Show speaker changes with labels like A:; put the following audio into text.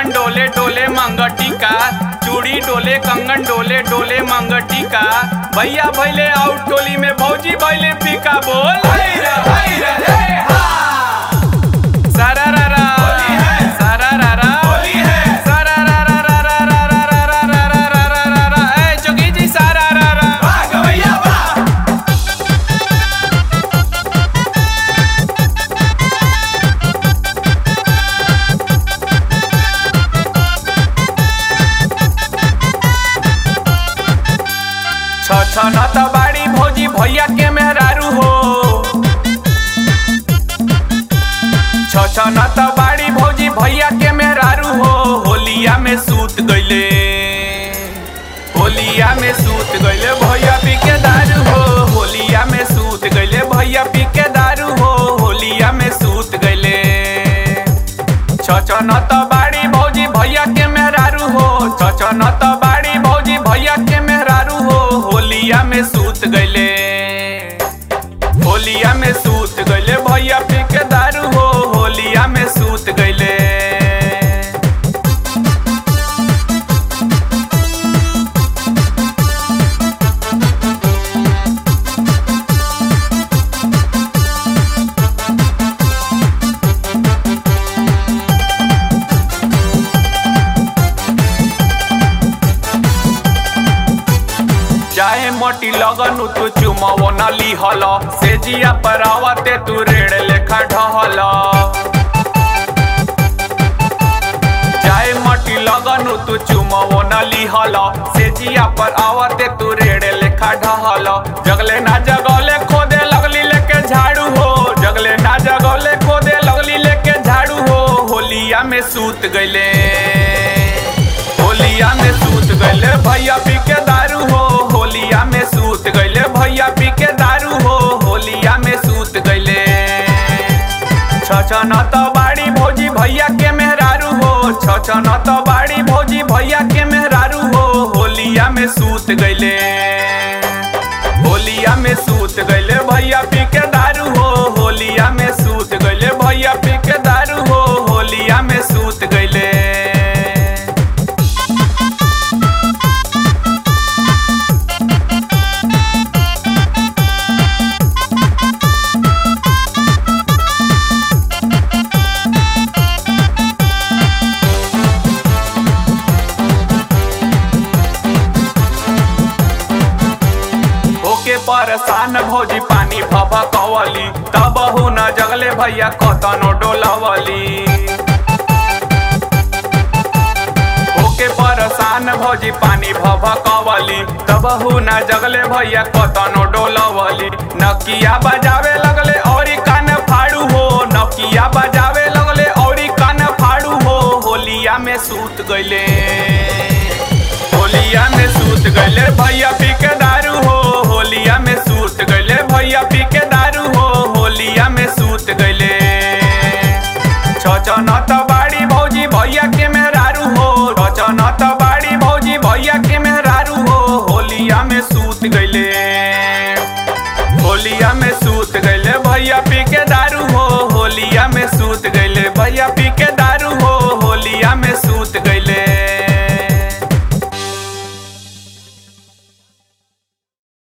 A: कंगन डोले डोले मंगटिका चूड़ी डोले कंगन डोले डोले मंगटिका भैया भैले आउट टोली में भौजी भैले फीका बोल सारा रा रा सारा रा रा सारा रा रा रा रा रा रा रा रा रा रा रा रा रा ए जोगी जी सारा रा रा छ छ न त बाड़ी भौजी भैया के मेहरारू हो छ छ न त बाड़ी भौजी भैया के मेहरारू हो होलिया में सूत गइले होलिया में सूत गइले भैया पी के दारू हो होलिया में सूत गइले भैया पी के दारू हो होलिया में सूत गइले छ छ न त बाड़ी भौजी भैया के मेहरारू हो छ छ न त बाड़ी भौजी भैया के मेहरारू हो होलिया में सूत गइले होलिया में सूत गइले भैया पी के दारू हो होलिया में सूत गइले जाए मोटी लगन तू चुमावो न लिहल से जिया पर आवते तू रेड़ लेखा ढहल जाए मोटी लगन तू चुमावो न लिहल से जिया पर आवते तू रेड़ लेखा ढहल जगले ना जगले खोदे लगली लेके झाड़ू हो जगले ना जगले खोदे लगली लेके झाड़ू हो होलिया में सूत गइले होलिया में सूत गइले भैया पी के दारू हो होलिया में सूत गइले भैया पी के दारू हो होलिया में सूत गइले छ छ न त बाड़ी भौजी भैया के मेहरारू हो छ छ न त बाड़ी भौजी भैया के मेहरारू हो होलिया में सूत गइले होलिया में सूत गइले भैया पी के दारू हो होलिया में सूत गइले भैया पी के दारू हो होलिया में सूत गइले होके परेशान भौजी पानी भभकवली तब न जगले भैया कतनो डोलवली होके परेशान भौजी पानी भभकवली तब न जगले भैया कतनो डोलवली नकिया बजावे लगले औरी कान फाड़ू हो नकिया बजावे लगले औरी कान फाड़ू हो होलिया में सूत गइले होलिया में सूत गइले भैया पी के दारू हो होलिया में सूत गइले भैया पी के दारू हो होलिया में सूत गइले छ छ न त बाड़ी भौजी भैया के मेहरारू हो छ छ न त बाड़ी भौजी भैया के मेहरारू हो होलिया में सूत गइले होलिया में सूत गइले भैया पी के दारू हो होलिया में सूत गइले भैया पी